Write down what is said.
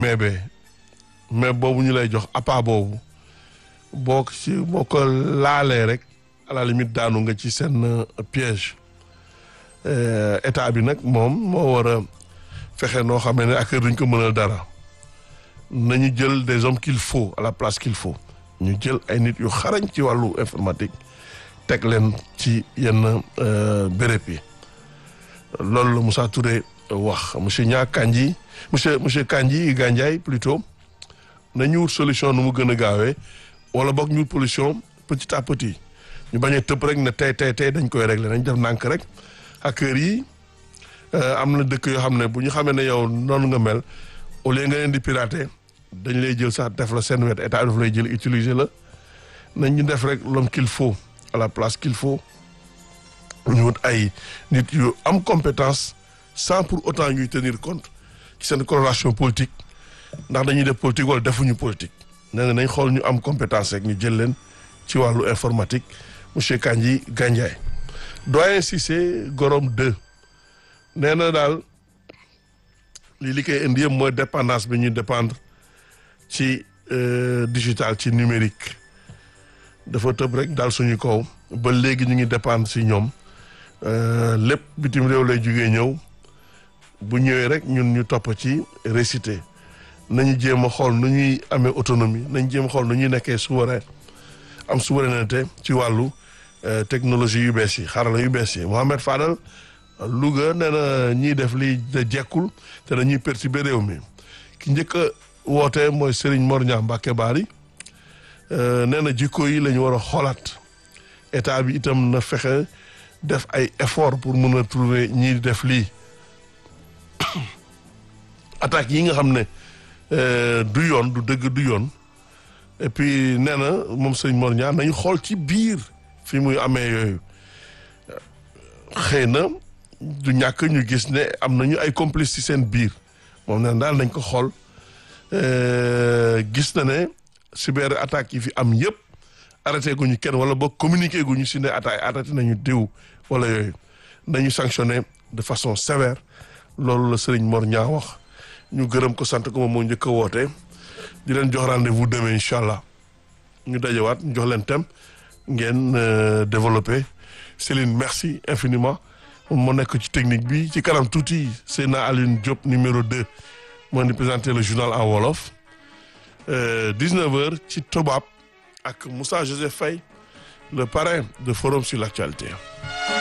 mais be mais boobu ñu lay jox appât boobu boo ko ci boo ko laalee rek à la limite daanu nga ci seen piège état bi nag moom moo war a fexe noo xamee ne ak duñ ko mënal dara nañu jël des hommes qu'il faut à la place qu'il faut ñu jël ay nit yu xarañ ci wàllu informatique teg leen ci yenn béréb yi loolu la Moussa Touré wax monsieur Nia Kandji monsieur monsieur Kandji Gandiaye plutôt nañu wut solution nu mu gën a gaawee wala boog ñu wut solution petit à petit ñu bañ a tëb rek ne tey tey tey dañ koy régler nañ def nànk rek hackers yi am na dëkk yoo xam ne bu ñu xamee ne yow noonu nga mel au lieu nga leen di pirater dañ lay jël sax def la seen wet état daf lay jël utiliser la nañ ñu def rek l'homme qu'il faut à la place qu'il faut ñu wut ay nit yu am compétence sans pour autant ñuy tenir compte ci seen coloration politique ndax dañuy def politique wala defuñu politique nee na nañ xool ñu am compétence rek ñu jël leen ci wàllu informatique monsieur Kandji Gandiaye doyen Cissé Gorom 2 nee na daal lii li koy indi yëpp mooy dépendance bi ñuy dépendre ci digital ci numérique dafa tëb rek daal suñu kaw ba léegi ñu ngi dépendre si ñoom lépp bitim réew lay jugee ñëw bu ñëwee rek ñun ñu topp ci récité nañu jéem a xool nu ñuy amee autonomie nañu jéem a xool nu ñuy nekkee souverain am souveraineté ci wàllu technologie yu bees yi xarala yu bees yi Mohamed Fadal Louga nee na ñiy def lii de jekkul te dañuy perturber réew mi ki njëkk a woote mooy Serigne Mor Niang Mbacké Bari nee na jikko yi la ñu war a xoolaat état bi itam na fexe def ay effort pour mën a trouver ñiy def lii attaques yi nga xam ne du yoon du dëgg du yoon et puis nee na moom Serigne Mor Niang nañu xool ci biir fi muy amee yooyu xëy na du ñàkk ñu gis ne am nañu ay complices ci seen biir moom nee daal nañ ko xool gis na ne cyber attaques yi fi am yëpp arrêté guñu kenn wala boog communiqué guñu si ne attaque arrêté nañu diw wala yooyu nañu sanctionné de façon sévère loolu la Serigne Mor Niang wax ñu gërëm ko sant ko moom moo njëkk a woote di leen jox rendez-vous demain incha allah ñu dajewaat ñu jox leen thème ngeen développé Céline merci infiniment moom moo nekk ci technique bi ci kanam tuuti Seyna Alioune Diop numéro 2 moo di présenter le journal en wolof 19h ci Toubab ak Moussa Joseph Faye le parrain de Forum sur l'actualité